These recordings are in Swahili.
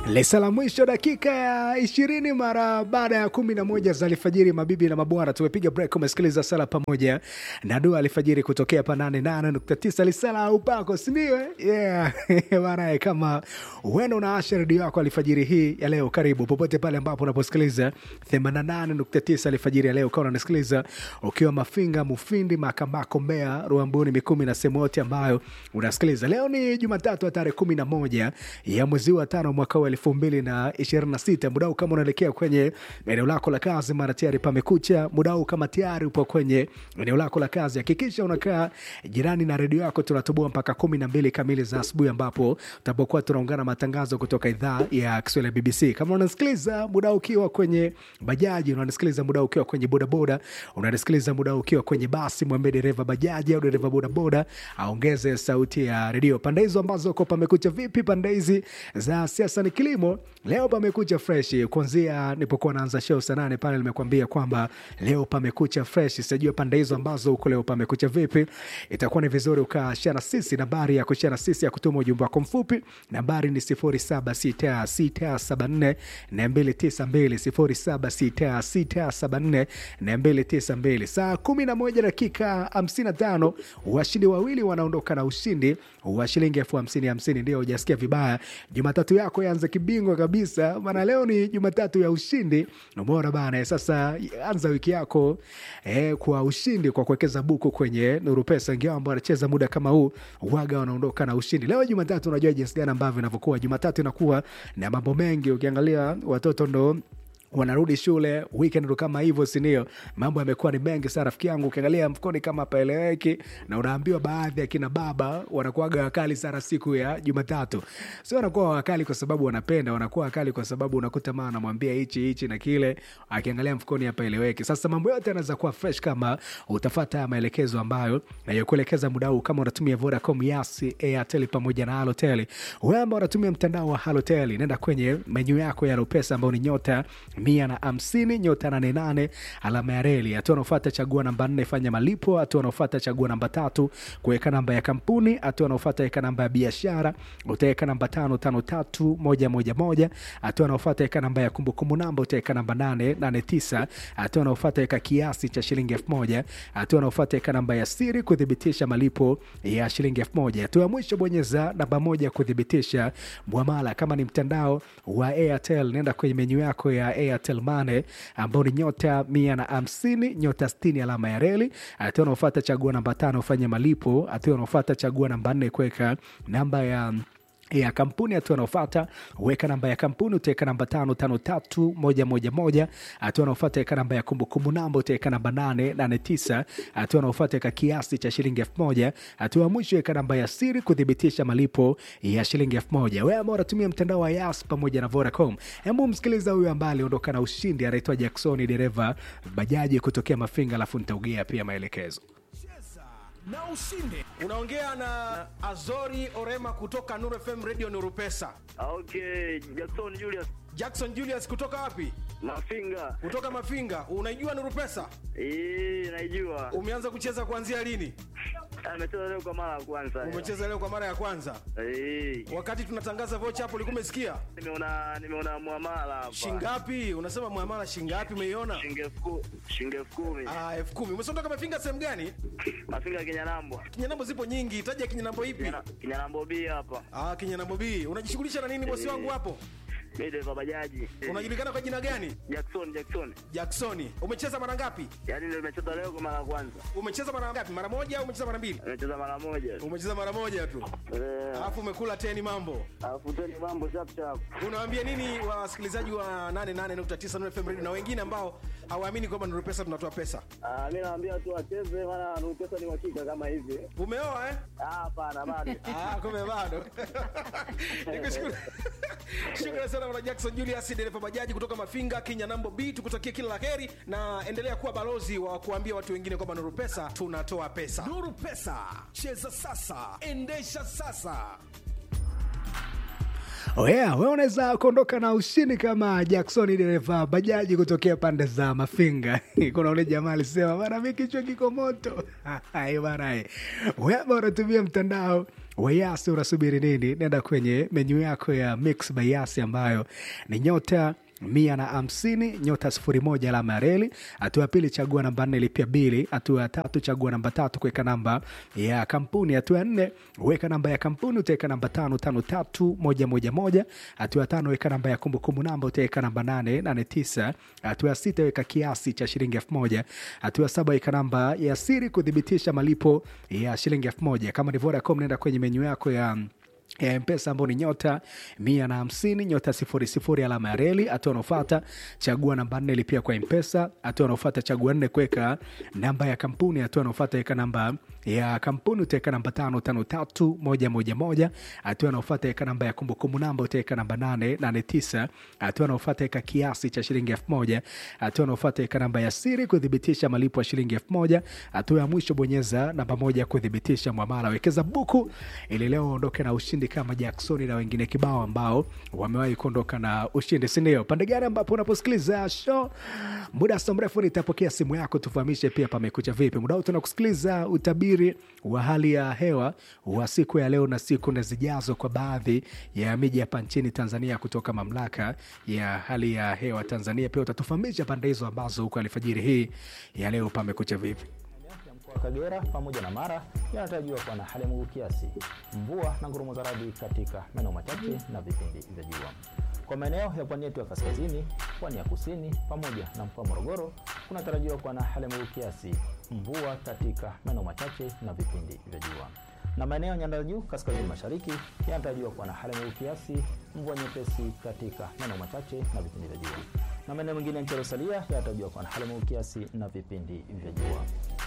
Lesa la mwisho dakika ya ishirini mara baada ya kumi na moja za alfajiri. Mabibi na mabwana, tumepiga break. Umesikiliza sala pamoja na dua alfajiri kutokea pa nane nane nukta tisa lisala upako, sindio? Yeah. Bana, kama uenda unaasha redio yako alfajiri hii ya leo, karibu popote pale ambapo unaposikiliza 88.9 alfajiri ya leo, ukawa unasikiliza ukiwa Mafinga, Mufindi, Makambako, Mbeya, Ruambuni, Mikumi na sehemu yote ambayo unasikiliza. Leo ni Jumatatu ya tarehe kumi na moja ya mwezi wa tano mwaka wa elfu mbili na ishirini na sita. Muda huu kama unaelekea kwenye eneo lako la kazi, mara tayari pamekucha. Muda huu kama tayari upo kwenye eneo lako la kazi, hakikisha unakaa jirani na redio yako. Tunatoboa mpaka kumi na mbili kamili za asubuhi, ambapo tutapokuwa tunaungana matangazo kutoka idhaa ya Kiswahili ya BBC. Kama unasikiliza muda ukiwa kwenye bajaji, unanisikiliza muda ukiwa kwenye bodaboda, unanisikiliza muda ukiwa kwenye basi, mwambie dereva bajaji au dereva bodaboda aongeze sauti ya redio. Pande hizo ambazo ko pamekucha vipi? Pande hizi za siasa ni kilimo, leo pamekucha fresh. Kuanzia nipokuwa naanza show saa nane pale nimekuambia kwamba leo pamekucha fresh. Sijajua pande hizo ambazo huko leo pamekucha vipi. Itakuwa ni vizuri ukashare na sisi. Nambari ya kushare na sisi ya kutuma ujumbe wako mfupi, nambari ni 076674 na 292 076674 na 292. Saa 11 dakika 55, washindi wawili wanaondoka na ushindi wa shilingi elfu hamsini hamsini. Ndio hujasikia vibaya. Jumatatu yako yanze kibingwa kabisa, maana leo ni Jumatatu ya ushindi. Umeona bana? Sasa anza wiki yako eh, kwa ushindi kwa kuwekeza buku kwenye Nuru Pesa. Ingawa ambao wanacheza muda kama huu waga wanaondoka na ushindi. Leo Jumatatu, unajua jinsi gani ambavyo inavyokuwa. Jumatatu inakuwa na mambo mengi, ukiangalia watoto ndo wanarudi shule weekend ndo kama hivyo, sindio? Mambo yamekuwa ni mengi sana rafiki yangu, ukiangalia mfukoni kama paeleweki, na unaambiwa baadhi ya kina baba wanakuwaga wakali sana siku ya Jumatatu. Sio wanakuwa wakali kwa sababu wanapenda, wanakuwa wakali kwa sababu unakuta maa anamwambia hichi hichi na kile, akiangalia mfukoni hapaeleweki. Sasa mambo yote yanaweza kuwa fresh kama utafata haya maelekezo ambayo nayokuelekeza muda huu, kama unatumia Vodacom, Yas, Airtel pamoja na Halotel. Wewe ambao unatumia mtandao wa Halotel, nenda kwenye menyu yako ya Ropesa ambao ni nyota mia na hamsini nyota nane nane alama ya reli. Hatua anaofata chagua namba nne fanya malipo. Hatua anaofata chagua namba tatu kuweka namba ya kampuni. Hatua anaofata weka namba ya biashara, utaweka namba tano tano tatu moja moja moja. Hatua anaofata weka namba ya kumbukumbu namba, utaweka namba nane nane tisa. Hatua anaofata weka kiasi cha shilingi elfu moja. Hatua anaofata weka namba ya siri kuthibitisha malipo ya shilingi elfu moja. Hatua ya mwisho bonyeza namba moja kuthibitisha mwamala. Kama ni mtandao wa Airtel, nenda kwenye menyu yako ya Airtel Money ambao ni nyota mia na hamsini nyota sitini alama ya reli. Hatua unaofata chagua namba tano ufanye malipo. Hatua unaofata chagua namba nne kuweka namba ya ya kampuni. Hatua anaofata weka namba ya kampuni, utaweka namba tano tano tatu moja moja moja. Hatua anaofata weka namba ya kumbukumbu namba, utaweka namba nane nane tisa. Hatua anaofata weka kiasi cha shilingi elfu moja. Hatua ya mwisho weka namba ya siri kuthibitisha malipo ya shilingi elfu moja. Wewe ambao unatumia mtandao wa Yas pamoja na Vodacom, hebu msikiliza huyu ambaye aliondoka na ushindi, anaitwa Jacksoni, dereva bajaji kutokea Mafinga, alafu nitaugea pia maelekezo na ushinde. Unaongea na Azori Orema kutoka Nuru FM Radio Nuru Pesa. Okay, Jackson Julius Jackson Julius kutoka wapi? Mafinga. Kutoka Mafinga. Unaijua Nuru Pesa? Eh, naijua. Umeanza kucheza kuanzia lini? Amecheza leo kwa mara ya kwanza. Umecheza leo kwa mara ya kwanza. Eh, Wakati tunatangaza vocha hapo ulikuwa umesikia? nimeona nimeona muamala hapa. Shingapi? Unasema muamala shingapi umeiona? Shilingi elfu ku- shilingi elfu kumi. Ah, elfu kumi. Umesondoka Mafinga sehemu gani? Mafinga Kinyanambo. Kinyanambo zipo nyingi. Taja kinyanambo ipi? Kinyana- Kinyanambo B hapa. Ah, kinyanambo B. Unajishughulisha na nini bosi wangu hapo? Mimi dereva bajaji. Eh, Unajulikana kwa jina gani? Jackson Jackson. Jacksoni. Umecheza mara ngapi? Yaani ndio nimecheza leo kwa mara ya kwanza. Umecheza mara ngapi? Mara moja au umecheza mara mbili? Nimecheza mara moja. Umecheza mara moja tu. Eh, Alafu umekula teni mambo. alafu tena mambo sharp sharp. Unawaambia nini wasikilizaji wa 88.9 Nuru FM Radio na wengine ambao hawaamini kwamba Nuru Pesa tunatoa pesa? Ah, mimi naambia tu wacheze maana Nuru pesa ni uhakika kama hivi. Umeoa eh? Ah, hapana bado. Ah, kumbe bado. Nikushukuru. Shukrani sana bwana Jackson Julius dereva bajaji kutoka Mafinga Kenya Nambo B, tukutakie kila laheri na endelea kuwa balozi wa kuambia watu wengine kwamba Nuru Pesa tunatoa pesa. Nuru Pesa, cheza sasa, endesha sasa. Oh yeah, we unaweza kuondoka na ushindi kama Jackson dereva bajaji kutokea pande za Mafinga. Kuna ule jamaa alisema bana, mi kichwa kiko moto. Hai bana, eh. wewe ambao unatumia mtandao wayasi unasubiri nini nenda kwenye menyu yako ya mix by yasi ambayo ni nyota mia na hamsini nyota sifuri moja alama ya reli hatua ya pili chagua namba nne lipia bili hatua ya tatu chagua namba tatu kuweka namba ya kampuni hatua ya nne weka namba ya kampuni utaweka namba tano tano tatu moja moja moja hatua ya tano weka namba ya kumbukumbu namba utaweka namba nane nane tisa hatua ya sita weka kiasi cha shilingi elfu moja hatua ya saba weka namba ya siri kuthibitisha malipo ya shilingi elfu moja kama ni Vodacom nenda kwenye menyu yako ya ya mpesa ambao ni nyota mia na hamsini nyota sifuri sifuri alama ya reli hatua anaofata chagua namba nne lipia kwa mpesa hatua anaofata chagua nne kuweka namba ya kampuni hatua anaofata weka namba ya kampuni utaweka namba tano tano tatu moja moja moja hatua anaofata weka namba ya kumbukumbu namba utaweka namba nane nane tisa hatua anaofata weka kiasi cha shilingi elfu moja hatua anaofata weka namba ya siri kuthibitisha malipo ya shilingi elfu moja hatua ya mwisho bonyeza namba moja kuthibitisha mwamala wekeza buku ili leo uondoke na ushindi kama jacksoni na wengine kibao ambao wamewahi kuondoka na ushindi sindio pande gani ambapo unaposikiliza show muda so mrefu nitapokea simu yako tufahamishe pia pamekucha vipi muda huu tunakusikiliza utabiri wa hali ya hewa wa siku ya leo na siku na zijazo kwa baadhi ya miji hapa nchini tanzania kutoka mamlaka ya hali ya hewa tanzania pia utatufahamisha pande hizo ambazo huko alfajiri hii ya leo pamekucha vipi ya mkoa wa Kagera pamoja na Mara yanatarajiwa kuwa na hali ya mawingu kiasi, mvua na ngurumo za radi katika maeneo machache na vipindi vya jua. Kwa maeneo ya pwani yetu ya kaskazini, pwani ya kusini pamoja na mkoa wa Morogoro kunatarajiwa kuwa na hali ya mawingu kiasi, mvua katika maeneo machache na vipindi vya jua na maeneo ya nyanda za juu kaskazini mashariki yanatarajiwa kuwa na hali ya mawingu kiasi, mvua nyepesi katika maeneo machache na vipindi vya jua, na maeneo mengine ya nchi yaliyosalia yanatarajiwa kuwa na hali ya mawingu kiasi na vipindi vya jua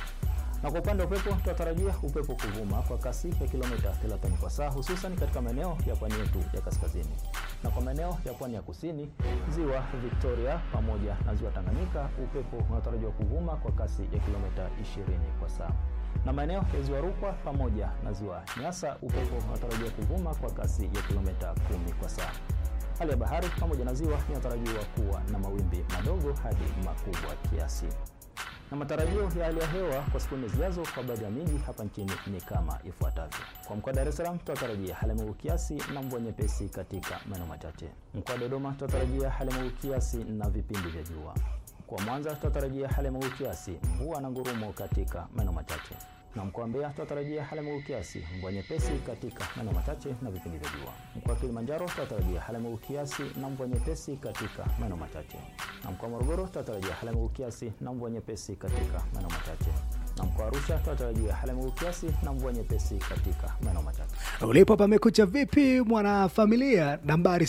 na kwa upande wa upepo tunatarajia upepo kuvuma kwa kasi ya kilomita 30 kwa saa hususan katika maeneo ya pwani yetu ya kaskazini na kwa maeneo ya pwani ya kusini ziwa victoria pamoja na ziwa tanganyika upepo unatarajiwa kuvuma kwa kasi ya kilomita 20 kwa saa na maeneo ya ziwa rukwa pamoja na ziwa nyasa upepo unatarajiwa kuvuma kwa kasi ya kilomita 10 kwa saa hali ya bahari pamoja na ziwa inatarajiwa kuwa na mawimbi madogo hadi makubwa kiasi na matarajio ya hali ya hewa kwa siku nne zijazo kwa baadhi ya miji hapa nchini ni kama ifuatavyo. Kwa mkoa wa Dar es Salaam tutatarajia hali ya mawingu kiasi na mvua nyepesi katika maeneo machache. Mkoa wa Dodoma tutatarajia hali ya mawingu kiasi na vipindi vya jua. Mkoa wa Mwanza tutatarajia hali ya mawingu kiasi, mvua na ngurumo katika maeneo machache na mkoa wa Mbeya tutatarajia hali ya mawingu kiasi, mvua nyepesi katika maeneo machache na vipindi vya jua. Mkoa wa Kilimanjaro tutatarajia hali ya mawingu kiasi na mvua nyepesi katika maeneo machache, na mkoa wa Morogoro tutatarajia hali ya mawingu kiasi na mvua nyepesi katika maeneo machache, na mkoa wa Arusha tutatarajia hali ya mawingu kiasi na mvua nyepesi katika maeneo machache. ulipo pamekucha vipi mwanafamilia nambari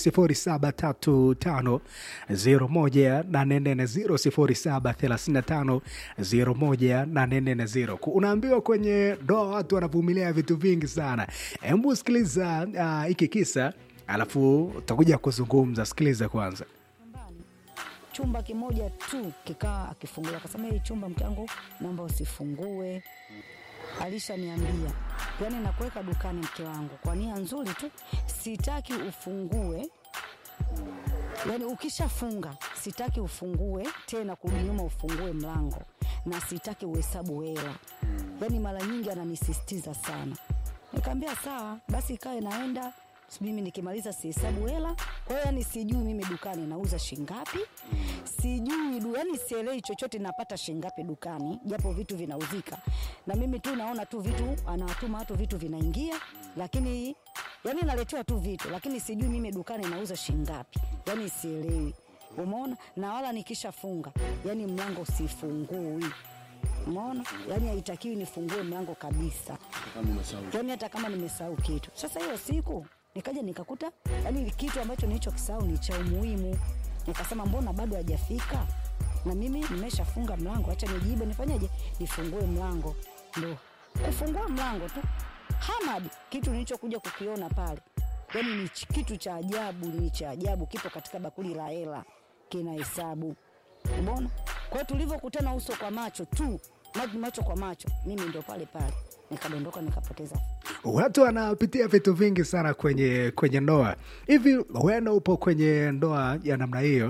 0735 01350 unaambiwa kwenye ndoa watu wanavumilia vitu vingi sana hebu sikiliza ah, hiki uh, kisa alafu utakuja kuzungumza sikiliza kwanza nyumbani chumba kimoja tu kikaa akifungulia akasema hii chumba mke wangu naomba usifungue alishaniambia yani nakuweka dukani mke wangu kwa nia nzuri tu sitaki ufungue yani ukishafunga sitaki ufungue tena kurudi nyuma ufungue mlango na sitaki uhesabu hela yani mara nyingi ananisisitiza sana nikaambia sawa basi ikae naenda mimi nikimaliza sihesabu hela kwa hiyo yani sijui mimi dukani nauza shingapi sijui du, yani sielewi chochote napata shingapi dukani japo vitu vinauzika na mimi tu naona tu vitu anawatuma watu vitu vinaingia lakini yani naletewa tu vitu lakini sijui mimi dukani nauza shingapi yani sielewi umeona na wala nikishafunga yani mlango sifungui umeona yani haitakiwi nifungue mlango kabisa yani hata kama nimesahau kitu sasa hiyo siku nikaja nikakuta yani kitu ambacho nilichokisahau ni cha umuhimu nikasema mbona bado hajafika na mimi nimeshafunga mlango acha nijibe nifanyeje nifungue mlango ndo kufungua mlango tu hamad kitu nilichokuja kukiona pale yani ni ch- kitu cha ajabu ni cha ajabu kipo katika bakuli la hela kina hesabu umeona kwa hiyo tulivyokutana uso kwa macho tu maji macho kwa macho mimi ndo pale pale nikadondoka nikapoteza watu wanapitia vitu vingi sana kwenye kwenye ndoa hivi wena upo kwenye ndoa ya namna hiyo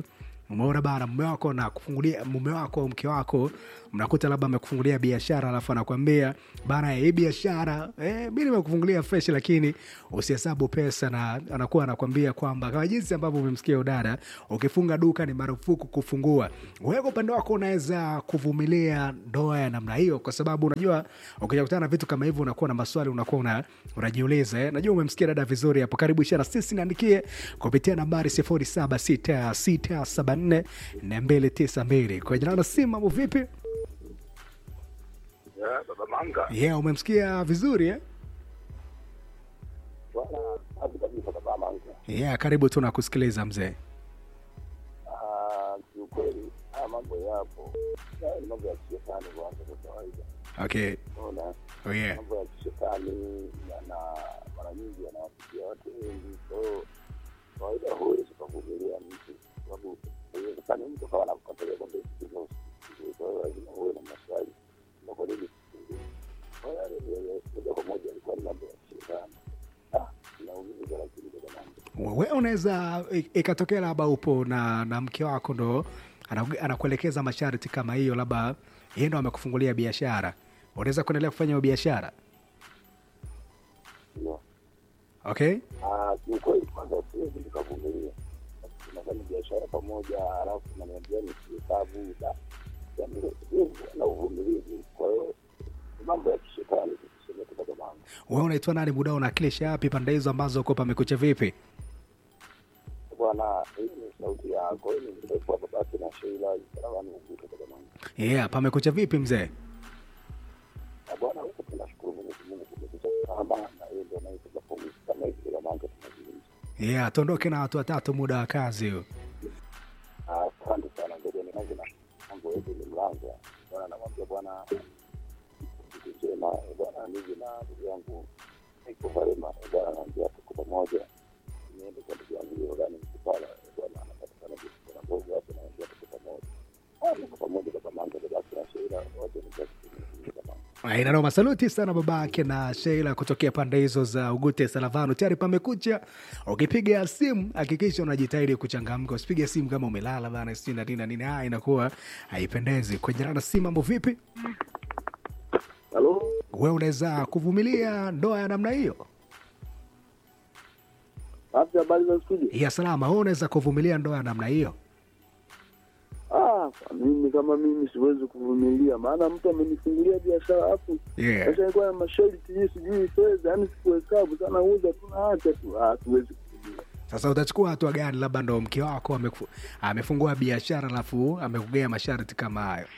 umeona bana mume wako na kufungulia mume wako au mke wako mnakuta labda amekufungulia biashara alafu anakwambia bana hii biashara eh, mi nimekufungulia fresh lakini usihesabu pesa na anakuwa anakwambia kwamba kama jinsi ambavyo umemsikia udada ukifunga duka ni marufuku kufungua wewe kwa upande wako unaweza kuvumilia ndoa ya namna hiyo kwa sababu unajua ukija kutana na vitu kama hivyo unakuwa na maswali unakuwa una, unajiuliza eh. najua umemsikia dada vizuri hapo karibu ishara sisi niandikie kupitia nambari 076674 292 kwa jina la simu mambo vipi Ya, baba Manga. yeah umemsikia vizuri eh? Bwana, safi kabisa baba Manga. yeah karibu tu nakusikiliza mzee Ah, kiukweli haya mambo yapo. Haya ni mambo ya kishetani kwanza kwa kawaida. okay Unaona? oh, yeah. Mambo ya kishetani yana mara nyingi yanawafikia watu wengi. Kwa hiyo kawaida huwezi kuvumilia mtu kwa sababu haiwezekani mtu kawa anakukatalia kwamba usikize usikize. Kwa hiyo lazima uwe na maswali. Na kwa nini usikize? Kwa hiyo yale yale moja kwa moja ilikuwa ni mambo ya kishetani. Ah, inaumiza lakini kwa mambo. we unaweza i- ikatokea labda upo na na mke wako ndo ana- anakuelekeza masharti kama hiyo labda yeye ndo amekufungulia biashara unaweza kuendelea kufanya hiyo biashara Ndio. okay Ah, kiukweli kwanza siwezi nikavumilia. Tunafanya biashara pamoja, halafu naniambia nisihesabu da yani siwezi kuwa na uvumilivu. Kwa hiyo ni mambo ya kishetani tuseme tu baba wangu. we unaitwa nani muda unakilisha yapi pande hizo ambazo uko pamekucha vipi Bwana, hii ni sauti yako, hii ni mrefu wa babake na Sheila Sarawani Uguta baba wangu. yeah pamekucha vipi mzee Na bwana, huko tunashukuru Mwenyezi Mungu kumekucha salama na yeye ndio anayetupa pumzi kama hivi baba wangu tunazungumza. yeah tuondoke na watu watatu muda wa kazi huo Ah, Asante sana, ngoja nianze na mambo yetu ni mlango. Bwana, namwambia bwana kitu njema eh, bwana, mimi na ndugu yangu niko Varema eh, bwana, naambia tuko pamoja, niende kwa ndugu yangu Yordani Mkipala eh, bwana, anapatikana Kipala Mbogo hapo, naambia tuko pamoja, Ah, tuko pamoja baba Manga, baba na Sheila wote ni basi baba. inanoma saluti sana babake na sheila kutokea pande hizo za ugute salavano tayari pamekucha ukipiga simu hakikisha unajitahidi kuchangamka usipige simu kama umelala bana sijui na nini na nini haya inakuwa haipendezi kwenye rana simu mambo vipi Halo, we unaweza kuvumilia ndoa ya namna hiyo afya habari za studio? ya salama we unaweza kuvumilia ndoa ya namna hiyo Ah, kwa mimi kama mimi siwezi kuvumilia, maana mtu amenifungulia biashara hapo yeah. Sasa ilikuwa na masharti hii sijui fedha, yani sikuhesabu sana, uza tunaacha tu, ah, siwezi kuvumilia. sasa utachukua hatua gani labda ndo mke wako ameku- amefungua biashara alafu amekugea masharti kama hayo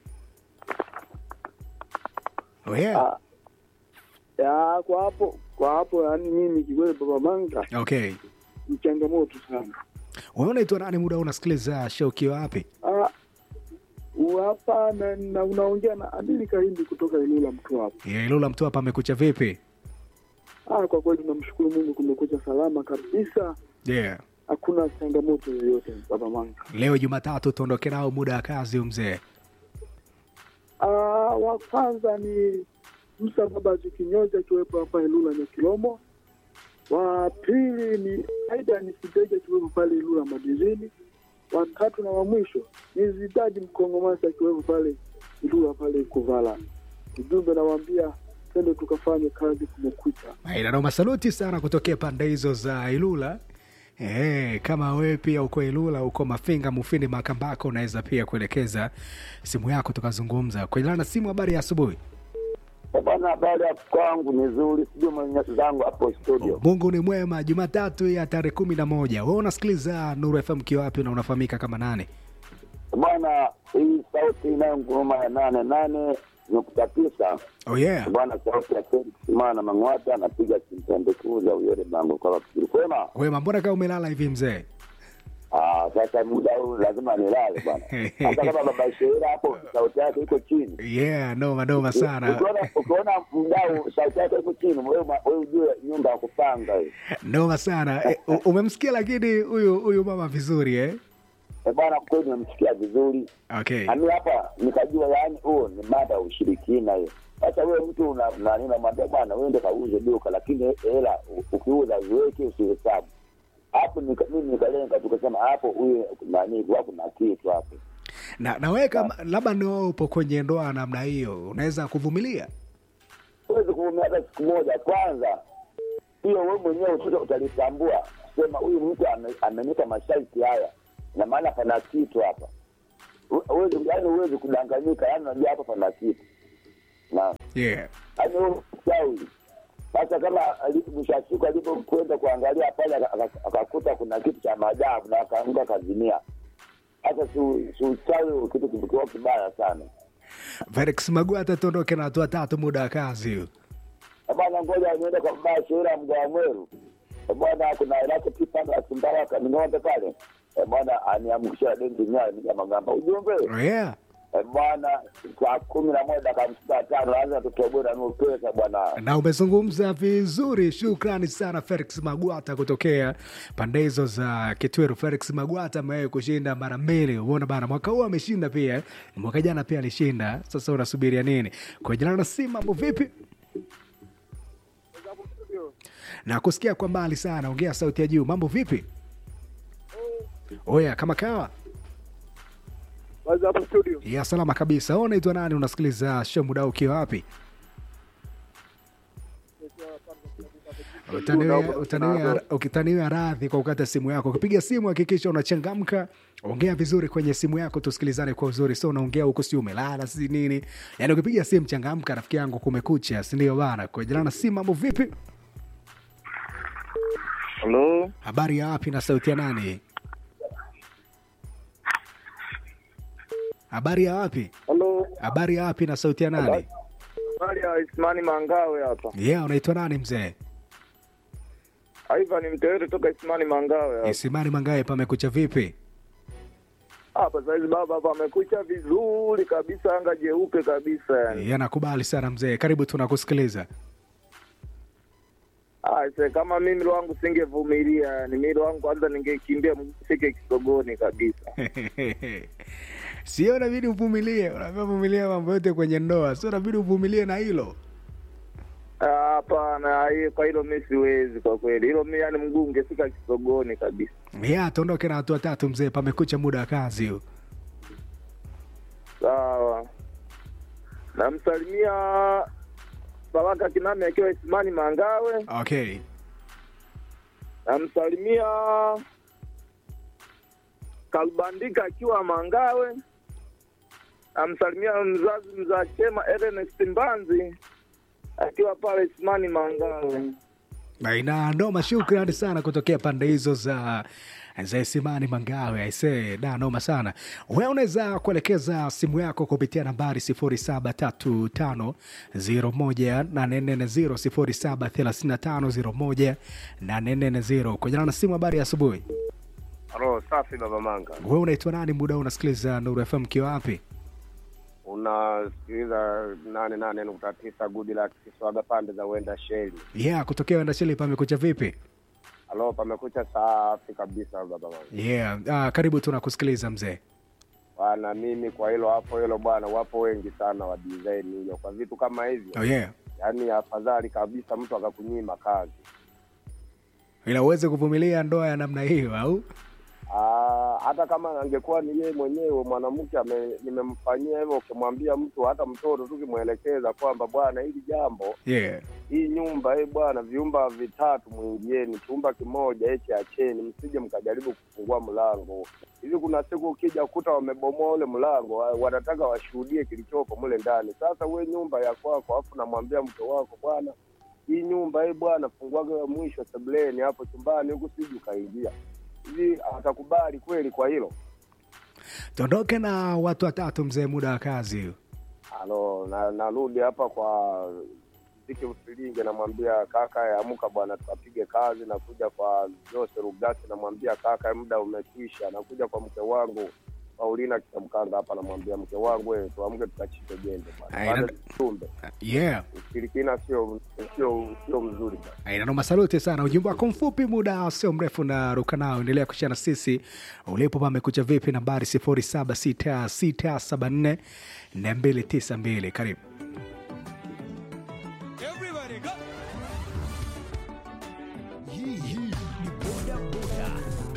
oh, yeah. Ah, ya kwa hapo kwa hapo, yani mimi kikweli, baba Manga okay ni changamoto sana. wewe unaitwa nani muda unasikiliza show ukiwa wapi Ah, u hapa na, na unaongea na Adili Kahindi kutoka eneo la Mtwapa. Yeah, ilula mtu hapa amekucha vipi Ah, kwa kweli tunamshukuru Mungu, kumekucha salama kabisa, yeah. hakuna changamoto yoyote, baba Manga. leo jumatatu tuondoke nao muda wa kazi mzee Ah, wa kwanza ni Musa Babazi Kinyozi akiwepo hapa Ilula Nyakilomo. Wa pili ni Aida Nisideje akiwepo pale Ilula Madizini. Wa tatu na wa mwisho ni Zidadi Mkongomasi akiwepo pale Ilula pale Kuvala. Ujumbe nawaambia twende tukafanye kazi kumekucha. inanoma saluti sana kutokea pande hizo za ilula Hey, kama wewe pia uko Ilula, uko Mafinga, Mufindi, Makambako, unaweza pia kuelekeza simu yako tukazungumza kwenye na simu. Habari ya asubuhi. Bwana, habari ya kwangu ni nzuri, sijui mwenyezi zangu hapo studio. Mungu ni mwema. Jumatatu ya tarehe kumi na moja wewe unasikiliza Nuru FM kiwa wapi na unafahamika kama nani? Bwana, hii sauti inayonguruma ya nane nane nukta tisa Oh yeah. bwana, sauti ya Felix Simana Mang'wata anapiga kimpembe kuu za Uyole Bango kwa fikiri kwema. Wema, mbona kama umelala hivi mzee? Ah, sasa muda huu lazima nilale bwana. Hata kama baba Sheila hapo sauti yake iko chini. Yeah, noma noma sana. Ukiona ukiona mdau sauti yake iko chini, wewe ma- wewe ujue nyumba ya kupanga hii. Noma sana. E, u- umemsikia lakini huyu huyu mama vizuri eh? Eh, bwana kweli nimemsikia vizuri. Okay. Nami hapa nikajua yaani huo ni mada ya ushirikina hiyo. Sasa wewe mtu una nani unamwambia bwana wewe ndio kauze duka lakini hela u- ukiuza uweke usihesabu. Hapo hapo nika- mimi nikalenga tukasema hapo huyu nani kwa kuna kitu hapo na na wewe kama labda ndio upo kwenye ndoa namna hiyo unaweza kuvumilia huwezi kuumia hata siku moja kwanza hiyo wewe mwenyewe uta- utalitambua sema huyu mtu ame- amenipa masharti haya na maana pana kitu hapa Hu- huwezi yaani huwezi kudanganyika yaani unajua hapa pana kitu na yeah. yaani huyu mchawi sasa kama ali- mwisho wa siku alipokwenda kuangalia pale aka- aka- akakuta kuna kitu cha maajabu na akaanguka kazimia hata si si uchawi kitu kikiwa kibaya sana Felix Magwata tuondoke na watu watatu muda wa kazi huu. Eh, bwana ngoja niende kwa baba shauri mgoa mweru Eh, bwana kuna ilake pipanda ya Simbaraka ning'ombe pale Eh, bwana aniamkishia dengi nyayo nikamagamba ujumbe Oh, yeah. Eh, bwana saa kumi na moja dakika hamsini na tano lazima tutoboe na nusu pesa bwana na umezungumza vizuri shukrani sana felix magwata kutokea pande hizo za kitweru felix magwata amewahi kushinda mara mbili umeona bana mwaka huu ameshinda pia mwaka jana pia alishinda sasa unasubiria nini kwa jina na si mambo vipi na kusikia kwa mbali sana ongea sauti ya juu mambo vipi oya kama kawa Kwanza hapo studio. ya salama kabisa Wewe unaitwa nani unasikiliza show muda huu ukiwa wapi Utaniwe- utaniwe- ukitaniwa radhi kwa kukata simu yako ukipiga simu hakikisha unachangamka ongea vizuri kwenye simu yako tusikilizane kwa uzuri so unaongea huku si umelala si nini yaani ukipiga simu changamka rafiki yangu kumekucha sindio bana kwa jirana simu mambo vipi Halo. habari ya wapi na sauti ya nani habari ya wapi Halo. habari ya wapi na sauti ya nani Habari ya Ismani Mangawe hapa. yeah unaitwa nani mzee Ivan Mtewere toka Ismani Mangawe hapa. isimani mangae pamekucha vipi Hapa saizi baba hapa amekucha vizuri kabisa, anga jeupe kabisa yani. yeah, nakubali sana mzee karibu tunakusikiliza Ah, se, kama mimi milo wangu singevumilia yani, milo wangu kwanza ningekimbia mfike kisogoni kabisa. sio inabidi uvumilie unaambia vumilia mambo yote kwenye ndoa sio inabidi uvumilie na hilo Ah, Hapana, hiyo kwa hilo mi siwezi kwa kweli, hilo mi yani mguu ungefika kisogoni kabisa. ya tuondoke na watu watatu mzee pamekucha muda wa kazi huu Sawa, namsalimia Baraka Kinami akiwa Ismani Mangawe. okay namsalimia Kalbandika akiwa Mangawe, namsalimia mzazi mzaa chema Ernest Mbanzi akiwa pale Ismani Mangawe. na ina noma shukrani sana kutokea pande hizo za za Isimani Mangawe aisee, da noma sana. Wewe unaweza kuelekeza simu yako kupitia nambari 0735018440 0735018440 kwa jina na simu. Habari ya asubuhi, Halo, safi baba Manga. wewe unaitwa nani? Muda huu unasikiliza Nuru FM kiwa wapi? Unasikiliza nane nane nukta tisa gudi la Kiswaga pande za uenda sheli. Yeah, kutokea Wenda Sheli, pamekucha vipi? Halo, pamekucha safi kabisa baba Manga. Yeah, ah, karibu tunakusikiliza mzee. Bwana, mimi kwa hilo hapo hilo bwana, wapo wengi sana wa design hiyo kwa vitu kama hivyo, Oh yeah. yaani afadhali kabisa mtu akakunyima kazi. Ila uweze kuvumilia ndoa ya namna hiyo au? Aa, hata kama angekuwa ni yeye mwenyewe mwanamke ame- nimemfanyia hivyo, ukimwambia mtu hata mtoto tu ukimwelekeza kwamba bwana, hili jambo Yeah. hii nyumba hii bwana, vyumba vitatu mwingieni, chumba kimoja hichi acheni, msije mkajaribu kufungua mlango hivi. Kuna siku ukija kuta wamebomoa ule mlango, wa- wanataka washuhudie kilichopo mule ndani. Sasa we nyumba ya kwako, afu namwambia mke wako bwana, hii nyumba hii bwana, funguaga mwisho sebuleni hapo chumbani huku, siji ukaingia hivi. Atakubali kweli kwa hilo? Tuondoke na watu watatu mzee, muda wa kazi hiyo. Halo, na narudi hapa kwa Ziki Usilinge, namwambia kaka, amuka bwana, tukapige kazi. Nakuja kwa Jose Rugasi, namwambia kaka, muda umekwisha. Nakuja kwa mke wangu Paulina Kitamkanga hapa, namwambia mke wangu, wewe tuamke tukachike jembe bwana, Aina- Bwana, tumbe Yeah. ushirikina sio sio sio mzuri bwana. Aina noma, saluti sana. Ujumbe wako mfupi, muda sio mrefu na ruka nao. Endelea kushana sisi ulipo, pamekucha vipi? Nambari 076674 na 292 karibu.